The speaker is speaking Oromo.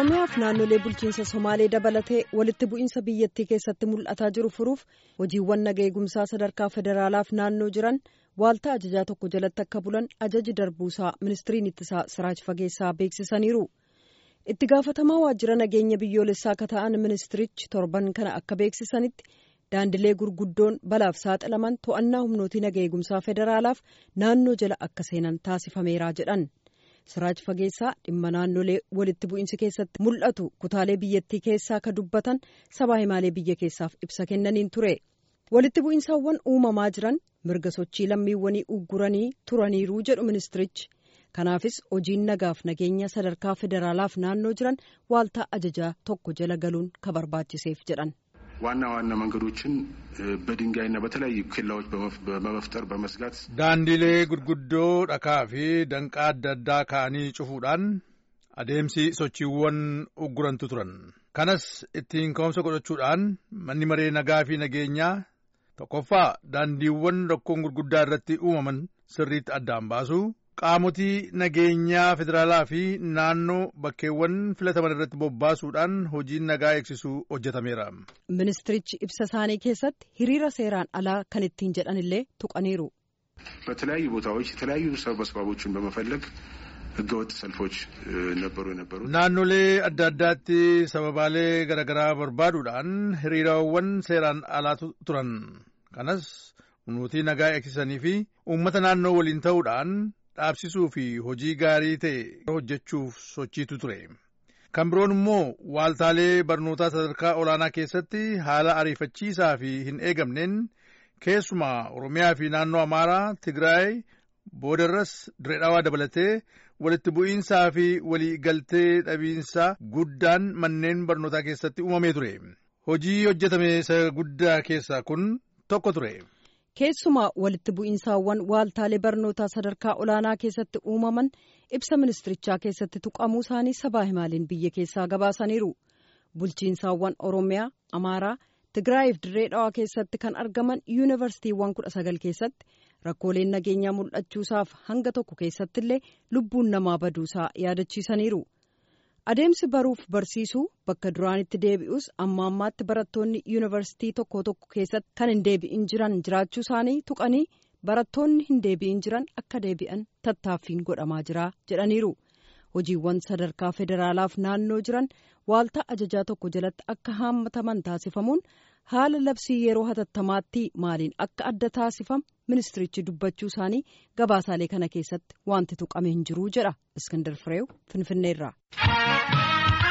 Oromiyaaf naannolee bulchiinsa Somaalee dabalatee walitti bu'iinsa biyyattii keessatti mul'ataa jiru furuuf hojiiwwan naga eegumsaa sadarkaa federaalaaf naannoo jiran waaltaa ajajaa tokko jalatti akka bulan ajaji darbuusaa ministiriin ittisaa Siraaj Fageessaa beeksisaniiru. Itti gaafatamaa waajjira nageenya biyyoolessaa akka ta'an ministirichi torban kana akka beeksisanitti daandilee gurguddoon balaaf saaxilaman to'annaa humnootii naga eegumsaa federaalaaf naannoo jala akka seenan taasifameera jedhan. Siraaj Fageessaa dhimma naannolee walitti bu'iinsi keessatti mul'atu kutaalee biyyattii keessaa akka dubbatan sabaa himaalee biyya keessaaf ibsa kennaniin ture. Walitti bu'iinsaawwan uumamaa jiran mirga sochii lammiiwwanii ugguranii turaniiruu jedhu ministirichi. Kanaafis hojiin nagaaf nageenya sadarkaa federaalaaf naannoo jiran waaltaa ajajaa tokko jala galuun ka barbaachiseef jedhan. ዋና ዋና መንገዶችን በድንጋይና በተለያዩ ኬላዎች በመፍጠር በመስጋት ዳንዲሌ ጉድጉዶ ዳካ ፊ ደንቃ አዳ አዳ ካanii cufuudhaan adeemsi sochiiwwan uggurantu turan kanas ittiin ka'umsa godhachuudhaan manni maree nagaa fi nageenyaa tokkoffaa daandiiwwan rakkoon gurguddaa irratti uumaman sirriitti addaan baasu qaamotii nageenyaa federaalaa fi naannoo bakkeewwan filataman irratti bobbaasuudhaan hojiin nagaa eegsisuu hojjetameera. Ministirichi ibsa isaanii keessatti hiriira seeraan alaa kan ittiin jedhan illee tuqaniiru. በተለያዩ ቦታዎች የተለያዩ ሰበስባቦችን በመፈለግ ህገወጥ ሰልፎች ነበሩ የነበሩ naannolee adda addaatti sababaalee garaagaraa barbaaduudhaan hiriiraawwan seeraan alaa turan kanas humnootii nagaa eegsisanii fi uummata naannoo waliin ta'uudhaan dhaabsisuu fi hojii gaarii ta'e hojjechuuf sochiitu ture. Kan biroon immoo waaltaalee barnootaa sadarkaa olaanaa keessatti haala ariifachiisaa fi hin eegamneen keessumaa Oromiyaa fi naannoo Amaaraa, Tigraay, boodarras Direedhaawaa dabalatee walitti bu'iinsaa fi walii galtee dhabiinsa guddaan manneen barnootaa keessatti uumamee ture. Hojii hojjetame isa guddaa keessaa kun tokko ture. Keessumaa walitti bu'iinsaawwan waaltaalee barnootaa sadarkaa olaanaa keessatti uumaman ibsa ministirichaa keessatti tuqamuu isaanii sabaa himaaliin biyya keessaa gabaasaniiru. Bulchiinsaawwan Oromiyaa, Amaaraa, Tigraayiif dirree dhawaa keessatti kan argaman yuunivarsiitiiwwan kudha sagal keessatti rakkooleen nageenyaa mul'achuusaaf hanga tokko keessatti illee lubbuun namaa baduusaa yaadachiisaniiru. Adeemsi baruuf barsiisuu bakka duraanitti deebi'us amma ammaatti barattoonni yuunivarsiitii tokko tokko keessatti kan hin deebi'in jiran jiraachuu isaanii tuqanii barattoonni hin deebi'in jiran akka deebi'an tattaaffiin godhamaa jira jedhaniiru. Hojiiwwan sadarkaa federaalaaf naannoo jiran waaltaa ajajaa tokko jalatti akka haammataman taasifamuun haala labsii yeroo hatattamaatti maaliin akka adda taasifamu ministirichi dubbachuu isaanii gabaasaalee kana keessatti wanti tuqame hin jiru jedha Iskandar Fireew Finfinneerraa.